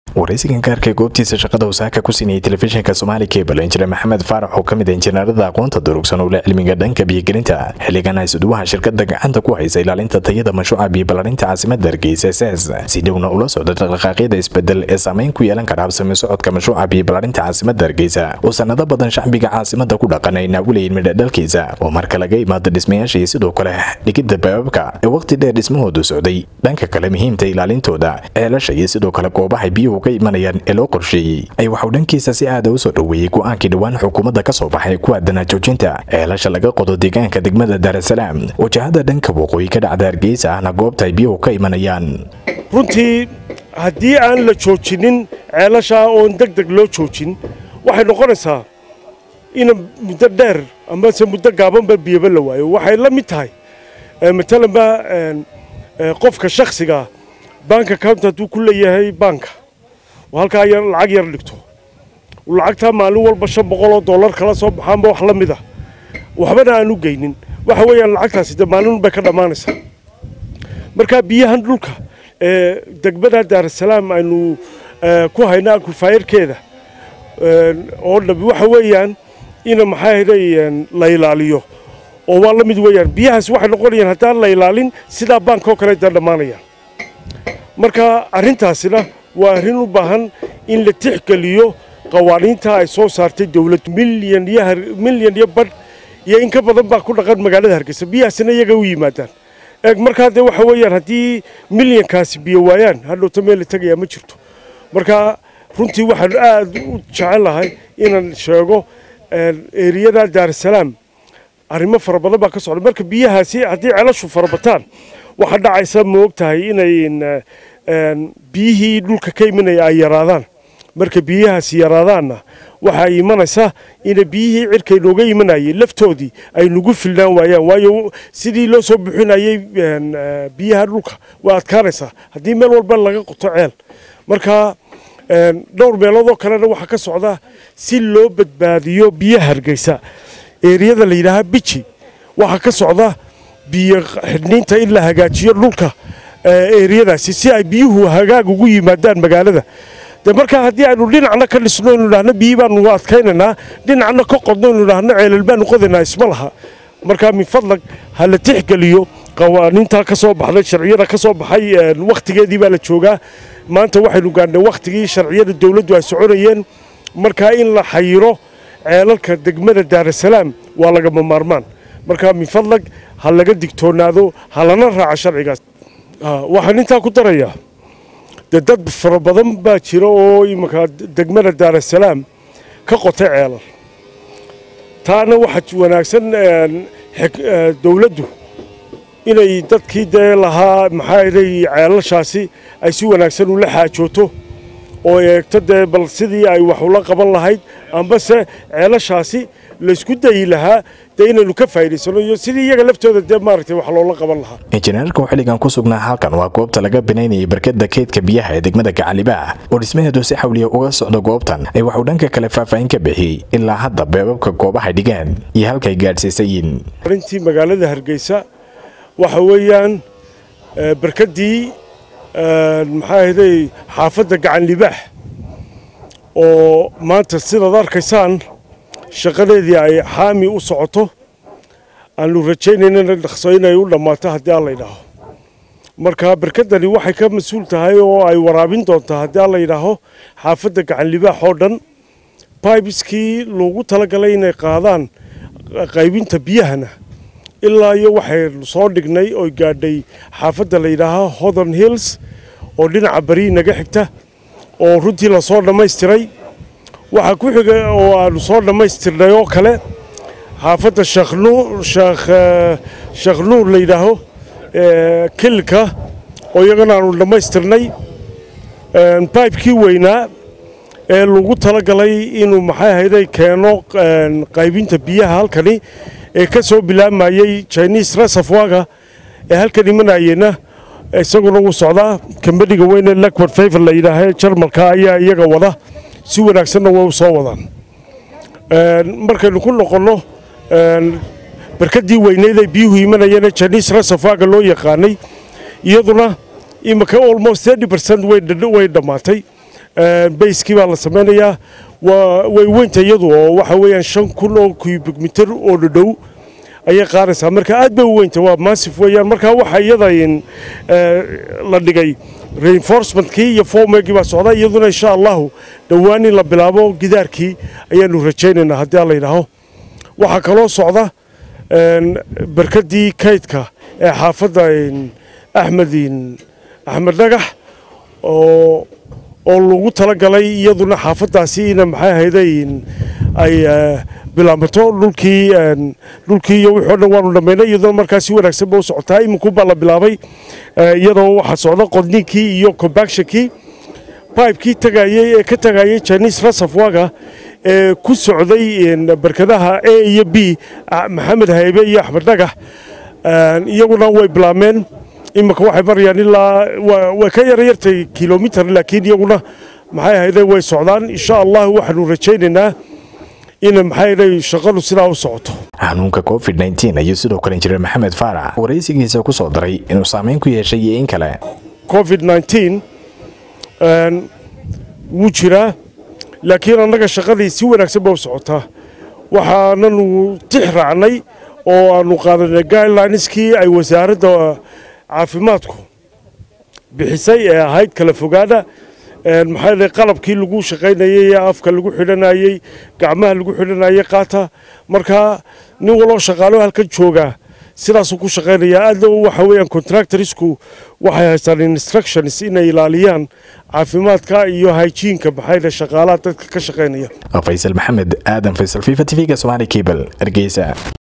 waraysigan gaarka goobtiisa shaqada wasaaka ku siinayay telefishinka soomaali cable injineer maxamed faarax oo ka mid a injineerada aqoonta durugsan ule cilmiga dhanka biyogelinta xilligan haysuduwaha shirkada gacanta ku haysa ilaalinta tayada mashruuca biyoballarinta caasimada hargeysa ss si dhowna ula socda dhaqdhaqaaqyada isbedel ee saameyn ku yeelan kara habsami socodka mashruuca biyoballarinta caasimada hargeysa oo sanado badan shacbiga caasimada ku dhaqan ay naawilayeen midhadhalkiisa oo marka laga imaado dhismayaasha iyo sidoo kale dhigidda baababka ee waqti dheer dhismahoodu socday dhanka kale muhiimta ilaalintooda ceelasha iyo sidoo kale goobahay biyuhu ka imanayaan ee loo qorsheeyey ay waxuu dhankiisa si aada u soo dhoweeyey go-aankii dhowaan xukuumadda ka soo baxay ku aadanaa joojinta ceelasha laga qodo deegaanka degmada daarasalaam wajahada dhanka waqooyi ka dhacda hargeysa ahna goobta ay biyuhu ka imanayaan runtii haddii aan la joojinin ceelashaa oon deg deg loo joojin waxay noqonaysaa ina muddo dheer amase muddo gaabanba biyaba la waayo waxay la mid tahay matalanba qofka shakhsigaa bank account hadduu ku leeyahay baanka oo halkaa yar lacag yar dhigto lacagtaa maalin walba shan boqol oo dollar kala soo baxaanba wax la mid ah waxbana aan u geynin waxa weeyaan lacagtaasi de maalin bay ka dhammaanaysaa markaa biyahan dhulka ee degmada daarasalaam aynu ku hayna akufaayarkeeda oo dhab waxa weeyaan ina maxaa hiday la ilaaliyo oo waa la mid weeyaan biyahaas waxay noqonayaan haddaan la ilaalin sidaa baanka oo kale da dhammaanayaan marka arrintaasina waa arrin u baahan in la tixgeliyo qawaaniinta ay soo saartay dowladdu milyan iyo milyan iyo badh iyo in ka badan baa ku dhaqan magaalada hargeysa biyahaasina iyaga u yimaadaan eeg markaa dee waxa weeyaan haddii milyankaasi biyo waayaan hadhowta meel la tegayaa ma jirto marka runtii waxaan aad u jecel lahay inaan sheego eriyada daarasalaam arrimo fara badan baa ka socda marka biyahaasi haddii celashu farabataan waxaa dhacaysa ma og tahay inay biyihii dhulka ka imanaya ay yaraadaan marka biyahaasi yaraadaanna waxaa imanaysa ina biyihii cirka inooga imanayay laftoodii ay nagu filnaan waayaan waayo sidii loo soo buxinayay biyaha dhulka waa adkaanaysaa haddii meel walba laga qoto ceel marka dhowr meeloodoo kalena waxaa ka socda si loo badbaadiyo biyaha hargeysa eeriyada la yidhaahaa biji waxaa ka socda biyo xidhniinta in la hagaajiyo dhulka eeriyadaasi si ay biyuhu hagaag ugu yimaadaan magaalada de markaa haddii aynu dhinacna ka dhisno inu idhaahno biyii baanu adkaynaynaa dhinacna ka qodno inu idhaahno ceelal baanu qodaynaa isma laha markaa min fadlag ha la tixgeliyo qawaaniintaa ka soo baxday sharciyada ka soo baxay wakhtigeedii baa la joogaa maanta waxaynu gaadhnay wakhtigii sharciyada dowladdu ay soconayeen markaa in la xayiro ceelalka degmada daarasalaam waa lagama maarmaan markaa min fadlag ha laga digtoonaado ha lana raaca sharcigaas waxaan intaa ku darayaa dee dad fara badan baa jira oo iminka degmada daarasalaam ka qotay ceelal taana waxaa wanaagsan dowladdu inay dadkii dee lahaa maxaa iday ceelashaasi ay si wanaagsan ula xaajooto oo eegto dee bal sidii ay wax ula qaban lahayd ambase ceelashaasi laysku dayi lahaa dee inaynu ka faa'idaysano iyo sidii iyaga laftooda dee maaragtay wax loola qaban lahaa injineerka oo xilligan ku sugnaa halkan waa goobta laga binaynayay barkada keydka biyaha ee degmada gacalibaa oo dhismaheedu si xawliya uga socdo goobtan ay waxuu dhanka kale faahfaahin ka bixiyey ilaa hadda beebabka goobahay dhigaan iyo halkay gaadhsiisayiin arintii magaalada hargeysa waxa weeyaan barkadii maxaa ahday xaafadda gacan libaax oo maanta sidaad arkaysaan shaqadeedii ay xaami u socoto aanu rajaynaynana dhaqso inay u dhammaato haddii aan la yidhaaho marka barkadani waxay ka mas-uul tahay oo ay waraabin doontaa haddii aan la yidhaaho xaafadda gacan libaax oo dhan baibiskii loogu talagalay inay qaadaan qaybinta biyahana ilaa iyo waxaynu soo dhignay oo gaadhay xaafadda la yidhaaho hothon hills oo dhinaca barii naga xigta oo runtii lasoo dhammaystiray waxaa ku xiga oo aanu soo dhammaystirnay oo kale xaafadda sheekh nuur la yidhaaho kilka oo iyagana aanu dhammaystirnay baybkii weynaa ee lagu talagalay inuu maxay ahayday keeno qaybinta biyaha halkani ee ka soo bilaamayey chinese resafwaga ee halkan imanayena isaguna wuu socdaa kambaniga weyne lakward favor la yidhaaha jarmalka ayaa iyaga wada si wanaagsanna way u soo wadaan markaynu ku noqonno barkadii weyneyd ay biyuhu imanayeen chinese resafwaga loo yaqaanay iyaduna imika almost thirty percent way dhammaatay bayskii baa la samaynayaa way weynta iyadu oo waxa weeyaan shan kun oo cubic mitir oo dhadhow ayay qaadaysaa marka aad bay u weynta waa massif weeyaan marka waxa iyada la dhigay reinforcementkii iyo formegii baa socda iyaduna insha allahu dhowaan in la bilaabo gidaarkii ayaanu rajaynaynaa haddii alla yidhaaho waxaa kaloo socda barkadii kaydka ee xaafadda axmed axmed dhagax oo oo lagu talagalay iyaduna xaafadaasi ina maxay ahayday ay bilaabato dhulkii dhulkii iyo wixii o dhan waanu dhammaynay iyaduna markaa si wanaagsan ba u socotaa iminku baa la bilaabay iyadoo waxaa socda qodninkii iyo compactionkii pipekii tagayey ee ka tagayay chinese reservoirga ee ku socday barkadaha a iyo b maxamed haybe iyo axmed dhagax iyaguna way bilaabmeen iminka waxay marayaan ilaa way ka yaryartay kilomitar laakiin iyaguna maxay ahayday way socdaan insha allah waxaanu rajaynaynaa in maxay ahayday shaqadu sidaa u socoto xanuunka covid nteen ayuu sidoo kale injineer maxamed faarax waraysigiisa ku soo daray inuu saameyn ku yeeshay iyo in kale covid nteen wuu jiraa laakiin annaga shaqadii si wanaagsan ba u socotaa waxaananu tix raacnay oo aanu qaadanay guidelineskii ay wasaaradda caafimaadku bixisay ee ahayd kala fogaada maxaa qalabkii lagu shaqaynayey ee afka lagu xidhanayey gacmaha lagu xidhanayey qaata markaa nin waloo shaqaalo halkan joogaa sidaasuu ku shaqaynayaa aadna waxa weeyaan contractorsku waxay haystaan instructions inay ilaaliyaan caafimaadka iyo hygienka maxaa shaqaalaha dadka ka shaqaynaya faysal maxamed aadan faysal fifa t v-ga somaali cable hargeysa